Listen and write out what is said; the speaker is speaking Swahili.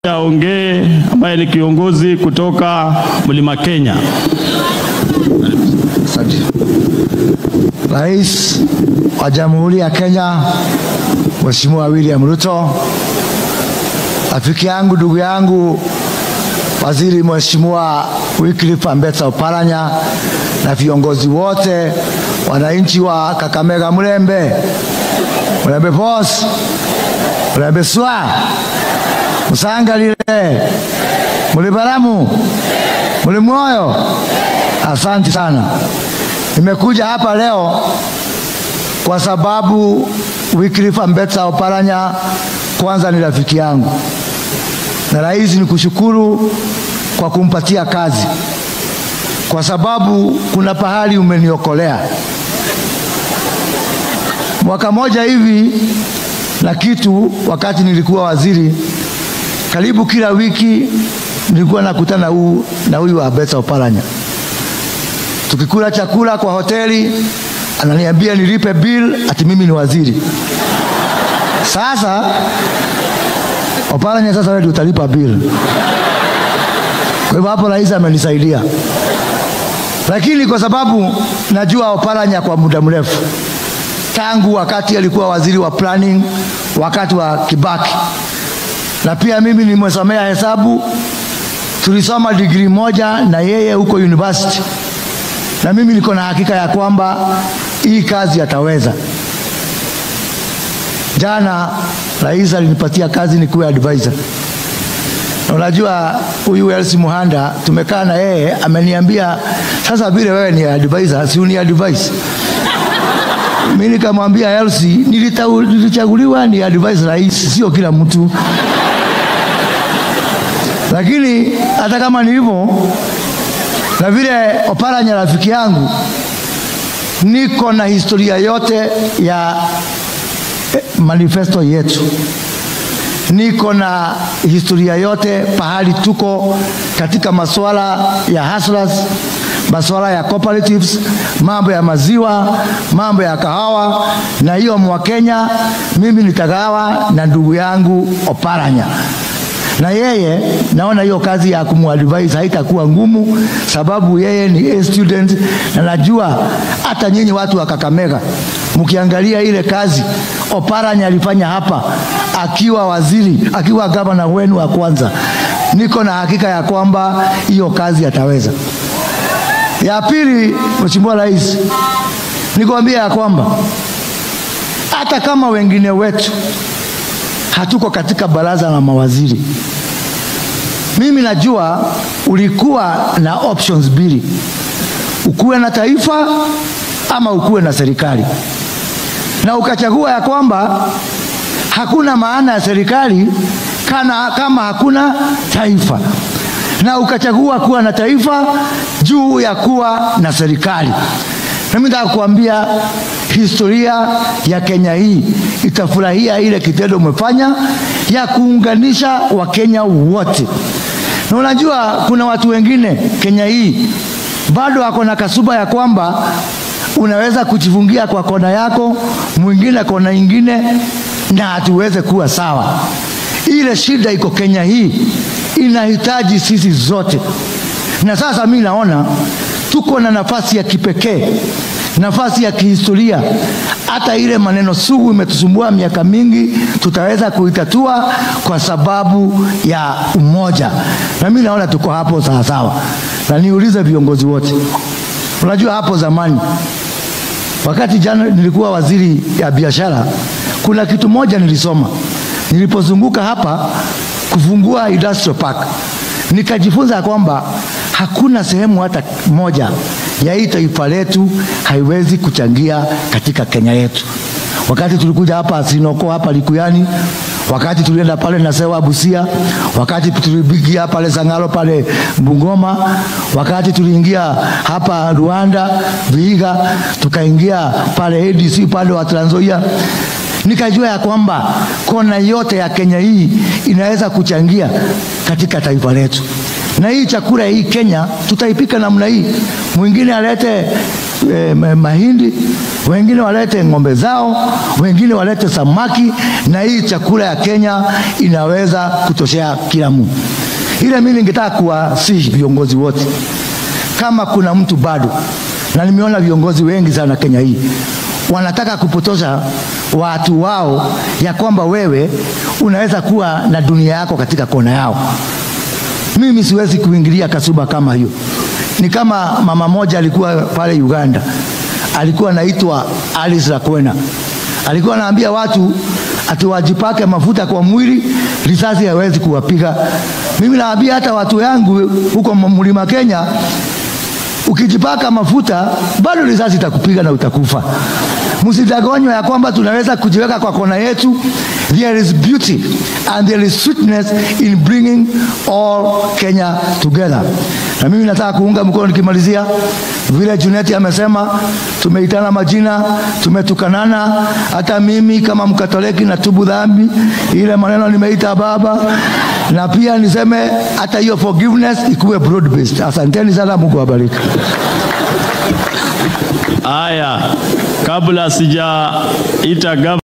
aongee ambaye ni kiongozi kutoka Mlima Kenya. Asante. Rais wa Jamhuri ya Kenya Mheshimiwa William Ruto, rafiki yangu, ndugu yangu, Waziri Mheshimiwa Wycliffe Ambetsa Oparanya na viongozi wote, wananchi wa Kakamega, Mlembe, Mlembe Pos, Mlembe Swa, Musangalile, Mulibaramu, Mulimoyo, asante sana. Nimekuja hapa leo kwa sababu Wycliffe Ambetsa Oparanya kwanza ni rafiki yangu, na rais ni kushukuru kwa kumpatia kazi, kwa sababu kuna pahali umeniokolea mwaka moja hivi na kitu, wakati nilikuwa waziri, karibu kila wiki nilikuwa nakutana huu na huyu Ambetsa Oparanya, tukikula chakula kwa hoteli, ananiambia nilipe bill, ati mimi ni waziri. Sasa Oparanya, sasa wewe ndio utalipa bill. Kwa hivyo hapo rais amenisaidia, lakini kwa sababu najua Oparanya kwa muda mrefu tangu wakati alikuwa waziri wa planning wakati wa Kibaki, na pia mimi nimesomea hesabu, tulisoma digrii moja na yeye huko university, na mimi niko na hakika ya kwamba hii kazi ataweza. Jana rais alinipatia kazi nikuwe advisor, na unajua huyu Elsi Muhanda tumekaa na yeye, ameniambia sasa, vile wewe ni advisor, si uni advise mimi nikamwambia Elsie, nilichaguliwa ni advise rais, sio kila mtu. Lakini hata kama ni hivyo, na vile Oparanya rafiki yangu, niko na historia yote ya eh, manifesto yetu, niko na historia yote pahali tuko katika masuala ya hustlers masuala ya cooperatives, mambo ya maziwa, mambo ya kahawa, na hiyo mwa Kenya mimi nitagawa na ndugu yangu Oparanya, na yeye naona hiyo kazi ya kumadvise haitakuwa ngumu, sababu yeye ni a student, na najua hata nyinyi watu wa Kakamega mkiangalia ile kazi Oparanya alifanya hapa akiwa waziri, akiwa gavana wenu wa kwanza, niko na hakika ya kwamba hiyo kazi ataweza. Ya pili, Mheshimiwa Rais, nikwambia ya kwamba hata kama wengine wetu hatuko katika baraza la mawaziri, mimi najua ulikuwa na options mbili, ukuwe na taifa ama ukuwe na serikali, na ukachagua ya kwamba hakuna maana ya serikali kana kama hakuna taifa na ukachagua kuwa na taifa juu ya kuwa na serikali. Mimi nataka kuambia historia ya Kenya hii itafurahia ile kitendo umefanya ya kuunganisha Wakenya wote. Na unajua kuna watu wengine Kenya hii bado wako na kasuba ya kwamba unaweza kujifungia kwa kona yako, mwingine kona ingine, na hatuweze kuwa sawa. Ile shida iko Kenya hii inahitaji sisi zote, na sasa mi naona tuko na nafasi ya kipekee, nafasi ya kihistoria. Hata ile maneno sugu imetusumbua miaka mingi, tutaweza kuitatua kwa sababu ya umoja, na mi naona tuko hapo sawasawa. Na niulize viongozi wote, unajua hapo zamani wakati jana nilikuwa waziri ya biashara, kuna kitu moja nilisoma nilipozunguka hapa kufungua industrial park, nikajifunza kwamba hakuna sehemu hata moja ya hii taifa letu haiwezi kuchangia katika Kenya yetu. Wakati tulikuja hapa Sinoko hapa Likuyani, wakati tulienda pale Nasewa Busia, wakati tulibigia pale Sangalo pale Bungoma, wakati tuliingia hapa Rwanda Vihiga, tukaingia pale ADC pale wa Trans Nzoia nikajua ya kwamba kona yote ya Kenya hii inaweza kuchangia katika taifa letu, na hii chakula hii Kenya tutaipika namna hii. Mwingine alete eh, ma- mahindi, wengine walete ng'ombe zao, wengine walete samaki, na hii chakula ya Kenya inaweza kutoshea kila mtu. Ile mimi ningetaka kuwasihi viongozi wote, kama kuna mtu bado, na nimeona viongozi wengi sana Kenya hii wanataka kupotosha watu wao ya kwamba wewe unaweza kuwa na dunia yako katika kona yao. Mimi siwezi kuingilia kasuba kama hiyo. Ni kama mama moja alikuwa pale Uganda, alikuwa anaitwa Alice Lakwena, alikuwa anaambia watu ati wajipake mafuta kwa mwili, risasi hawezi kuwapiga. Mimi naambia hata watu yangu huko mlima Kenya, ukijipaka mafuta bado risasi itakupiga na utakufa. Msidanganywe ya kwamba tunaweza kujiweka kwa kona yetu. There is beauty and there is sweetness in bringing all Kenya together. Na mimi nataka kuunga mkono nikimalizia, vile Juneti amesema, tumeitana majina, tumetukanana. Hata mimi kama Mkatoliki natubu dhambi, ile maneno nimeita baba, na pia niseme hata hiyo forgiveness ikuwe broad based. Asanteni sana, Mungu awabariki. Haya, kabla sijaita gavana